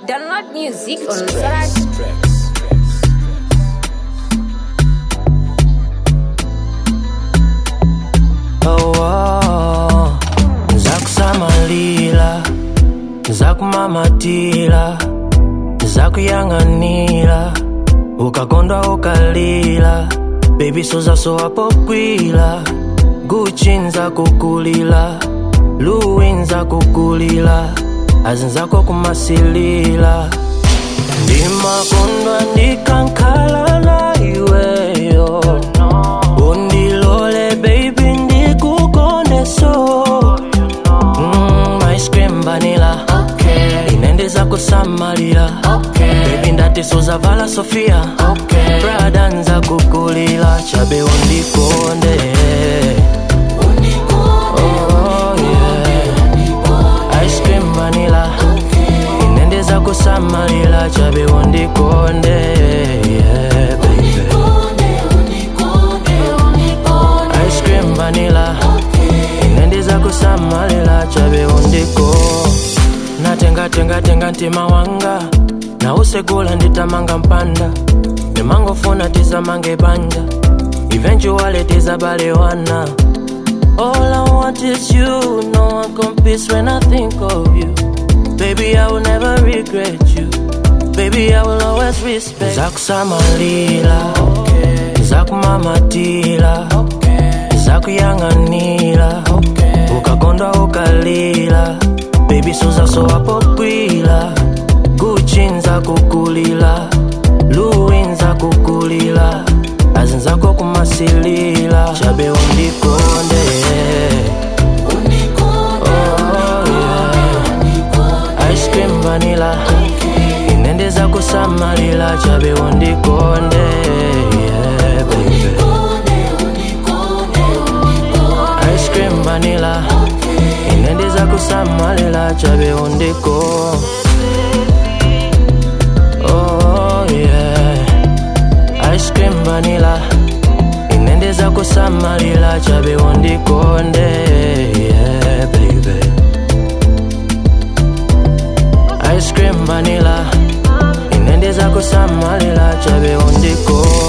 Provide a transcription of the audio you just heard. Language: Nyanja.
Download music on Sarah. oh, oh. zakusamalira zakumamatira zakuyang'anira ukakondwa ukalira bebi sozasowa pokwila guchi nzakukulila luwi nzakukulila azinzako kumasilila ndimakondwa ndikankhala na iweyo undilole baby ndikukondeso mm, ice cream vanilla okay. inendeza kusamalira okay. baby ndati suzavala sofia okay. brada nza kukulila chabe undikonde Oh, yeah. Ice cream vanilla inendeza kusamalira chabe undikonde yeah, baby. ice cream vanilla inendiza kusamalira chabe undiko natengatengatenga ntima wanga nausegula nditamanga mpanda ndimangofuna tizamange banja eventually tizabalewana All I want is you, no one competes when I think of you. Baby, I will never regret you. Baby, I will always respect. Zakusamalira, okay. zakumamatira, okay. zakuyang'anira, okay. ukakondwa ukalira, baby suzasowa pokwila, guchi nzakukulila, luwi nzakukulila, azinzako kumasilila, chabe undikonde. Oh, yeah. Ice cream vanilla inendeza kusamalira chabe undikonde yeah, baby. Ice cream vanilla inendeza kusamalira chabe undiko oh, yeah. Ice cream vanilla inendeza kusamalira chabe undikonde yeah, baby. ice cream vanilla inendeza kusamalira chabe undiko